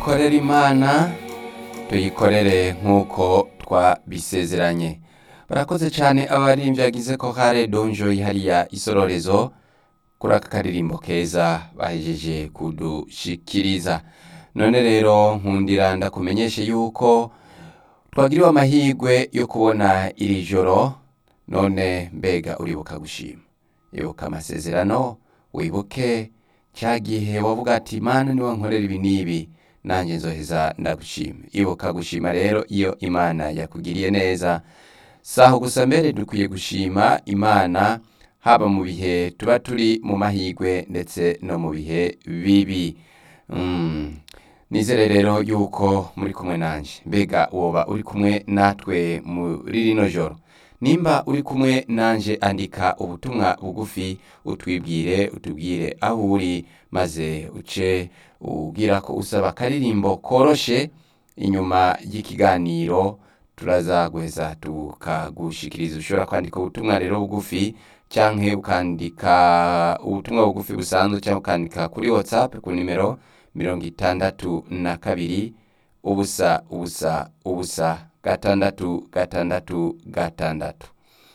dukorere imana tuyikorere nk'uko twabisezeranye barakoze cyane abaririmbyi bagize ko kare donjo hariya isororezo kuri aka karirimbo keza bahejeje kudushikiriza none rero nkundira ndakumenyeshe yuko twagiriwe amahirwe yo kubona iri joro none mbega uribuka gushima ibuka amasezerano wibuke cya gihe wavuga ati imana niwe nkorera ibi n'ibi nanjye nzoheza ndagushima ibuka gushima rero iyo imana yakugiriye neza saho gusa mbere dukwiye gushima imana haba mu bihe tuba turi mu mahirwe ndetse no mu bihe bibi Mm. nizere rero yuko muri kumwe nanjye mbega woba uri kumwe natwe muri rino joro nimba uri kumwe nanjye andika ubutumwa bugufi utwibwire utubwire aho uri maze uce ubwira ko usaba akaririmbo koroshe inyuma y'ikiganiro turaza guheza tukagushikiriza ushobora kwandika ubutumwa rero bugufi cyangwa ukandika ubutumwa bugufi busanzwe cyangwa ukandika kuri whatsapp ku nimero mirongo itandatu na kabiri ubusa ubusa ubusa gatandatu gatandatu gatandatu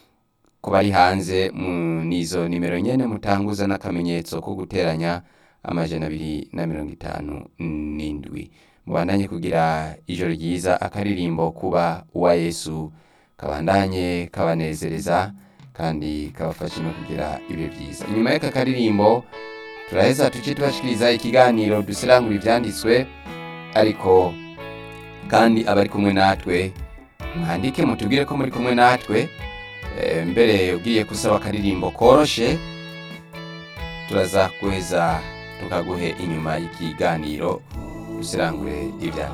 ku bari hanze mu nizo nimero nyene mutanguza n'akamenyetso ko guteranya amajana abiri na mirongo itanu n'indwi mubandanye kugira ijoro ryiza akaririmbo kuba uwa yesu kabandanye kabanezereza kandi kabafashe no kugira ibihe byiza inyuma y'aka karirimbo turaheza tuce tubashikiriza ikiganiro dusirangura ibyanditswe ariko kandi abari kumwe natwe mwandike mutubwire ko muri kumwe natwe Eh, mbere ugiye gusaba akaririmbo koroshe turaza kuheza tukaguhe inyuma y'ikiganiro dusirangure ibyanditswe